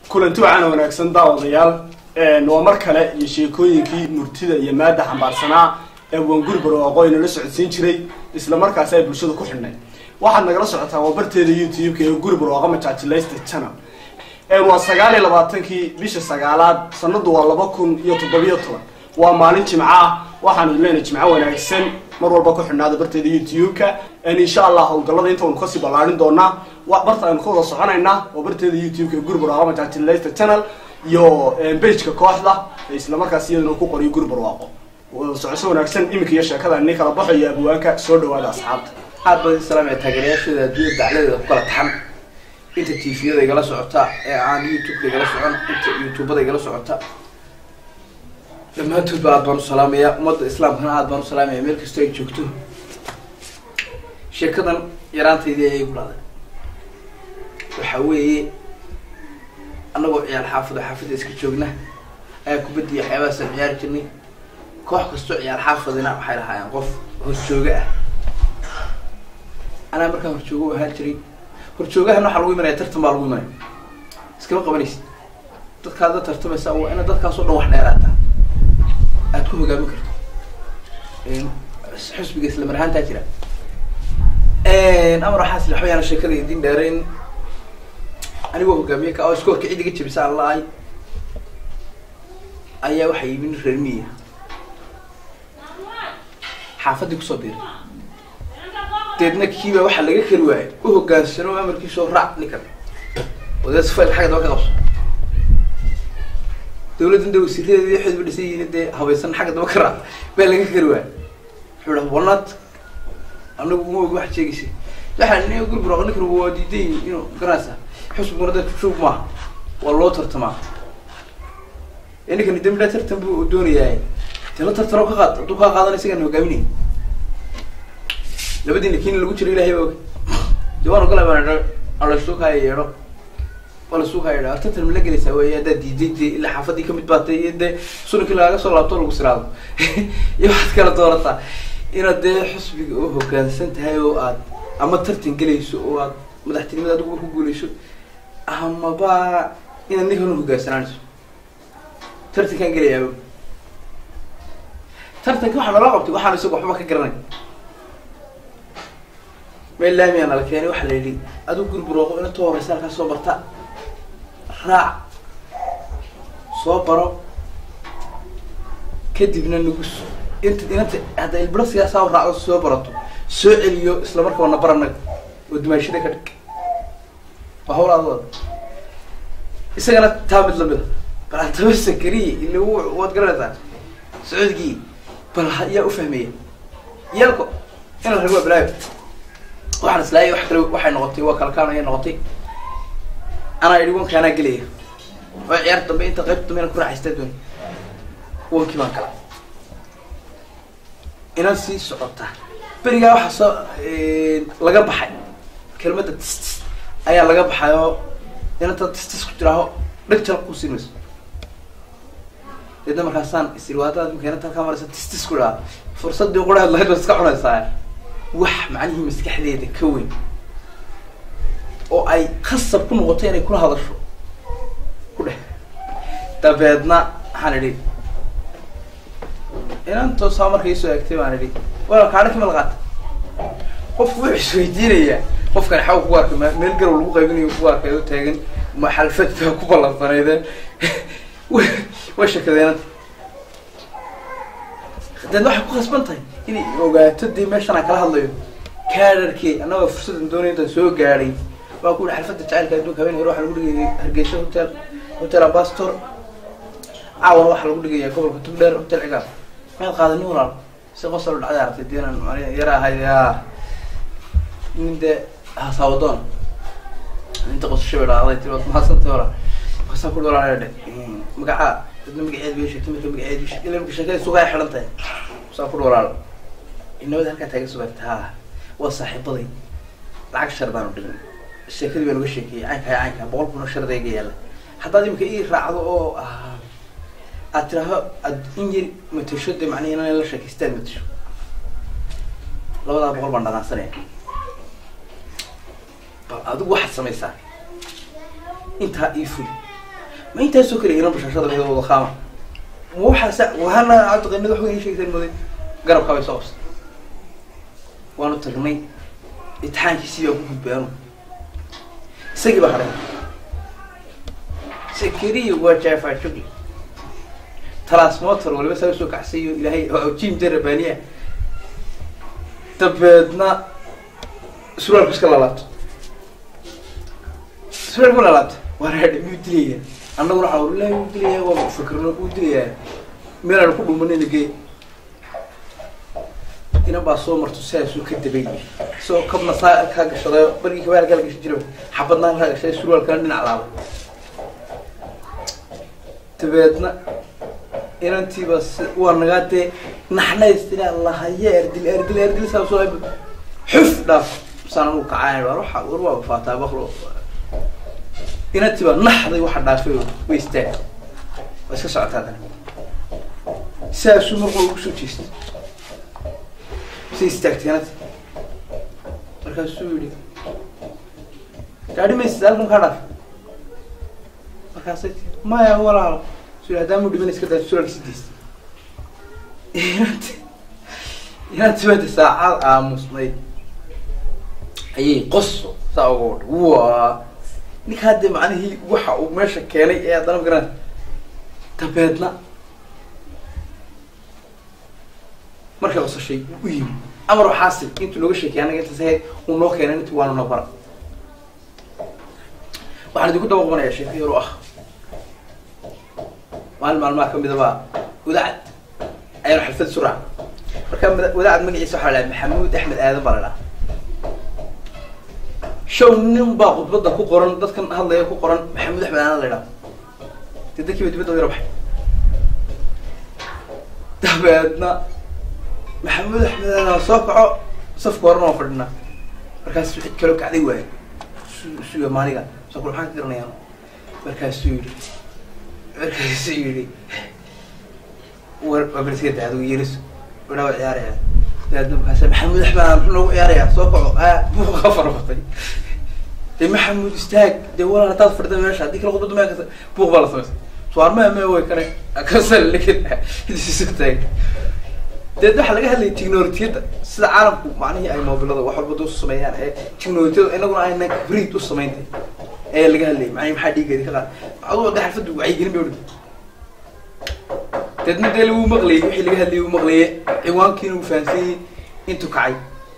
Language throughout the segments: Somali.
kulanti wacaana wanaagsan daawadayaal waa mar kale iyo sheekooyinkii murtida iyo maada xambaarsanaa ee wanguri barwaaqo inala socodsiin jiray isla markaasi ay bulshada ku xidhnay waxaad nagala socotaa waa barteeda youtube-ka ee guri barwaaqo majaajilaysta channel waa sagaal iyo labaatankii bisha sagaalaad sanadu waa laba kun iyo toddobiyo toban waa maalin jimco ah waxaanu leenahay jimco wanaagsan mar walba ku xidhnaada barteeda youtube-ka insha allah howlgallada inta waynu kasii ballaarin doonaa barta aynu ka wada soconaynaa waa barteeda youtube-ka ee guri barwaaqo majaajilaysta channel iyo bageka kooxda isla markaas iyaduna ku qoriyo guri barwaaqo socosho wanaagsan iminka iyo sheekada ni kala baxo iyo abwaanka soo dhawaada asxaabta aad badan salaamaya taageerayaashooda adduunya dacladeeda ku kala taxan inta tviyada igala socota ee aan youtube-ka igala socon inta youtubada igala socota dhammaantoodba aad baan u salaamaya ummadda islaamkana aad baan u salaamaya meel kastoo ay joogto sheekadan yaraantaydii ayay ku dhacday waxa weeye annagoo ciyaal xaafado xaafada iska joogna ayaa kubaddiya waxyaabahaasaan ciyaari jirnay koox kastoo ciyaal xaafadina waxay lahaayeen qof horjooga ah anaa markaan horjoogo u ahaan jiray horjoogahana waxaa lagu imanaya tartan baa lagu imanaya iskama qabanaysid dadkaad la tartamaysa waa ina dadkaasoo dhan wax dheeraata aad ku hogaamin karto xusbiga isla mar ahaantaa jira amar waxaas waxba yaana sheekada idin dheerayn anigoo hogaamiye ka oo iskoorka cid iga jabisa aan la-ay ayaa waxaa yimi nin reer miya xaafadii kusoo biiray deedna kiiba waxaa laga kari waayay u hogaansano amarkiisoo raac ninkan odeed sufayl xagga daba ka qabso dawladdan de wasiiradeedi waxeedba dhisan yihiin dee habaysan xagga daba ka raac baa laga kari waayay wuxuu dhaha walnaad anagu uma og waxaad sheegaysa waxaa nin gurburaq ninkan waa diidan yihin inuu garanaysa xusbiguna dadka shuub maaha waa loo tartamaa ee ninkani dambidha tartan bu doonayaa dee la tartano ka qaad hadduu kaa qaadana isagaan hogaaminay labadiina kiina lagu jiro ilahay baa og de waan ogolay baan alasuukaa yeedho alasuukaa yeedho tartan ma la gelaysaa wey haddaad diiday dee ilaa xaafadii kamid baatay iyo dee suninkii lagaga soo laabto lagu siraado iyo waxaad kala doorataa inaad dee xusbiga u hogaansan tahay oo aad ama tartan gelayso oo aad madaxtinimada adigu ku guuleyso amaba inaad ninkan uhoggaansanaanayso tartankaan gelayaa tartanka waxaa nala qabtay waxaan isaga waxba ka garanay meel laamiyaa nala keenay waxaa la yidhi adigu guri burooqo inatoo horeysa halkaa soo barta raac soo baro kadibna nagu int inanta hadda ilbiro siyaasaa raacdo soo barato soo celiyo isla markaa wana baranaga oo dumaashada ka dhig waa hawl adooda isagana taa mid lamida bal hadaba sakariye ila waad garanaysaa socodgii bal yaa ufahmaya yaalko ina rag waa balaayo waxaan islaayay wax kale waxay noqotay waa kalkaan ayay noqotay anaa idhi wanka anaa gelaya oo ciyaar dambe inta qayb dambe inaan ku raaxaystaa dooni wankii baan kala inan sii socota berigaa waxaa soo laga baxay kelmadda tistis ayaa laga baxay oo inanta tistis ku jiraaho dheg jal ku siin mayso deedna markaasaan isirwaadada imka inanta halkaa maraysa tistis ku dhaha fursadii quraheed lahayd baad iska cunaysaa wax macnihii maskaxdeeda ka weyn oo ay khasab ku noqoto inay kula hadasho ku dheh dabeedna waxaan idhi inantoosaa marka isoo egtay baan idhi wala kaadha kima la qaata qofku wuxuu isweydiinayaa qofkan xaw kugu arkay meel garow lagu qaybinayo kugu arkay oo taagan ma xalfad baa ku ballansaneydeen way shakadeenanta deedna waxay ku khasban tahay inay ogaato dee meeshan aan kala hadlayo kaadharkey annagoo fursadan doonay intaan soo gaadhay waa ku yihi xalfadda jacaylka adduunka habeen hore waxaa lagu dhigayay hargeysa hotel hotel ambastor caawana waxaa lagu dhigaya gobolka tugdheer hotel cigaal maad qaadanin walaal si qosol dhacday aragtay diinan yara ahay ya nin dee hasaawadoon inta qosasho bay dhacday tii waad mahadsantay walaal markaasaa ku walaal dhe magacaa dadna magaceed bay sheegtay marka magaceed bay sheegtay marka sheekada sugaa xidhan tahay saa ku walaal inabada halkaa taagan sugaagta ha waa saaxiibaday lacag shardaan u dhigin sheekadii baa naga sheekeeyey caynka caynka boqol kun oo shardayga yaalla haddaad imika ii raacdo oo aad tiraaho aad in yar matasho dee macnaha inaan la sheekaystaan matasho labadaa boqol baan dhanaansanaya bal adigu waxaad samaysaa intaa ii fuli ma intaasoo kale iran bashashada wada wada qaama ma waxaasa wahana cabdiqanid wax weyn sheegteen muday garabkaa bay soo qabsay waanu tagnay imtixaankiisii baa ku gudbay anu isagii baa hadhay sakariya waa jaafa shugli transmotor waliba saa usoo kacsayo ilaahay oo jim jarabaniya dabeedna suraalku iska lalaabto suraalku lalaabto waa raadhi miyuu dilayaa annaguna waxaa wallahi wuu dilayaa waa fikirno wuu dilayaa meel aan ku dhumanayna gee inan baa soo marto sidaasuu ka dabay isagoo kabna saa kaa gashaday bargii kabaal kala gashan jira xabadna kaa gashay surwaalkana dhinac laabay dabeedna inantiiba si waa nagaa dee naxnaystina lahaye erdil erdil erdil saa soo xuf dhaaf saan anu kacaan war waxa war waa faataa baklo inantiiba naxday waxa dhaafay oo way istaag waa iska socotaa dana saasuu markuu ugu soo jeestay say istaagtay inanti markaasuu yihi gaadhi maysid halkan kaa dhaaf markaasay tii maya walaalo hadaamu dhiman iska daa suraalka sidiista inanti inanti bada saacad aamusnay ayay qoso saa uga wadha waa ninka hadda macnihii waxa uu meesha keenay ee haddana magaran dabeedna markay qosashay u yimi amar waxaasil intuu nooga sheekay anaga intaas ahayd uu noo keenay intii waana noo bara waxaan idinku daba qabanaya sheeko yar oo ah maalin maalmaha kamida baa wadaacad ayaanu xalfad suraac marka wadaacad magaciisa waxaa la dhaha maxamuud axmed aadan baa la dhaha show nin baa khudbadda ku qoran dadkan hadlaya ku qoran maxamuud axmed aadan la dhaha dee dadkiiba dibadda yaro baxay dabeedna maxamuud axmed aadan soo kaco safka horena waa fadhinaa markaasuu cid kaloo kacday waayo su suga maaniga soo kul maxaan ka garanayaan markaasuu yidhi markaasuu yidhi war abalsiga dacdo yeelis wadhawa ciyaaraya daadna markaas maxamuud axmed aan muxuu noogu ciyaarayaa soo kaco a buuqa farabatay dee maxamuud istaag dee walaal hadaad fadhida meesha haddii kala khudbada meel kasta buuq baa la samaysay suarmaa mee way kane kasal isu taag deed waxaa laga hadlayay technologiyadda sida caalamku macnihii ay mobilada wax walba u sameeyaan ee technologiyada inaguna aynan kabrid u sameyntay ee laga hadlayay macnihi maxaa dhiigeedi ka qaad aduu de xalfaddu wacyigelin bay udhigtay deedna dee lagu maqlayay wixii laga hadlayay uu maqlaye ciwaankiina uu fahansanyay intuu kacay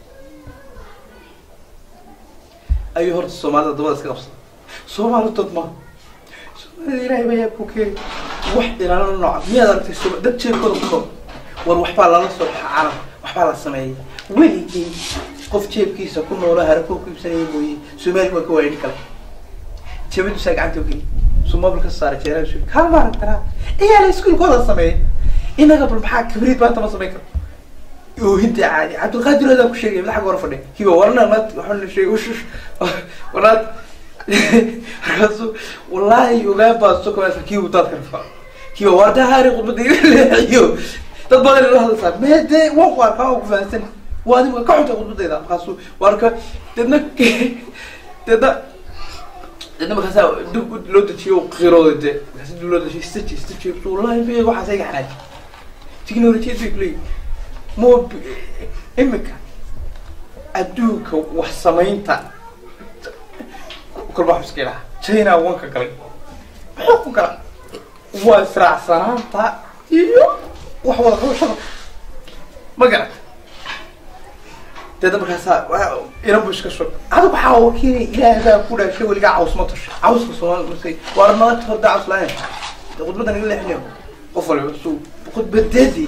ayuu horta soomaalida dabada iska qabsaday soomaali dad ma soomaalida ilaahay baa yaa ku keenay wax ilaalana nooca miyaad aragtay sooma dad jeebkooda ku nool war waxbaa lala soo baxa caalam waxbaa la sameeyay weligii qof jeebkiisa ku noola harakoo ku iibsanaya mooye soomaali waa ka waayni kale jabadiisaa gacanta ogeli suu mobil ka saaray jeeraha su kaa maaran karaa iyaala iskuulkooda sameeyay inaga bal maxaa kabriid maanta ma samayn karo oohinta caadi cabdilqaadir adaa ku sheegay madaxa hore fadhiya kiba warna naad waxaa sheegay ushush warnaad markaasu wallaahi ogaan baa soo kamaysa kiibu daadka rafaa kiba waa dahaari khudbada iga leexiyo dad badan ila hadlaysaa mee dee waan ku arkaa oo ku fahansan waa adigu ka xuntay khudbadayda markaasu waarka deedna deedna deedna markaasaa dib loo dejiyo qirooda dee markaasi dib loo dejiyo staji staji wallahi be waxaas iga xanaaj technologiyad bay kuleeyihin mob imika adduunka wax samaynta kolba wax iska ilaha china wanka galay muxuu ku gala waa israacsanaanta iyo wax wada qabashada ma garata deedna markaasaa inan bu iska shog adigu waxaa wakiilay ilaah baa ku dhaashay weligaa caws ma tashay cawska soomaali markay waar nala horda caws la-aan de khudbadan iga leexinayo qof waliba su khudbadeedii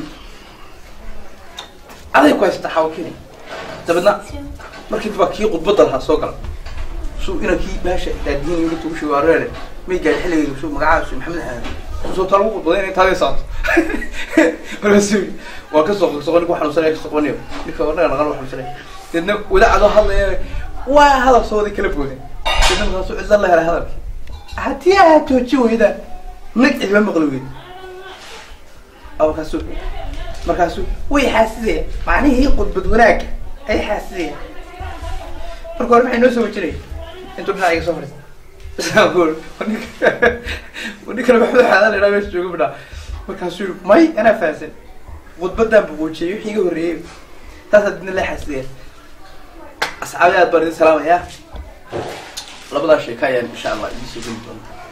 aday ku haysta xawakini dabeedna markii baa kii khudbada lahaa soo gala su inankii baasha daadiin yuli tugu sheego areere may gaari xilligeedu su magacaas maxamed aadan soo talagu khudbaday inay taadii saato markaasu waa ka soo soqo ninka xanuunsanaya ka soqonayo ninka wadnaga naqan wa xanuunsanaya deedna wadaacadoo hadlaya waa hadal soo wada kala booden deedna markaasu cizan la helay hadalkii haddii aad jooji weyda nag cidma maqli weyd markaasu markaasu way xaasidaya macnihii khudbad wanaagga ay xaasidaya marka hore maxay noo soo wejinaya intuu dhinaca iga soo fadhiista ninkana maxamed xaadan idhaa meesha jooga bidhaa markaasuu yiri may anaa fahansan khudbadan buquujiyey wixii iga horreeyey taasaa didna la xasideen asxaabi aad baan idin salaamaya labadaa sheeka ayaan insha allah idiin soo geli doonaa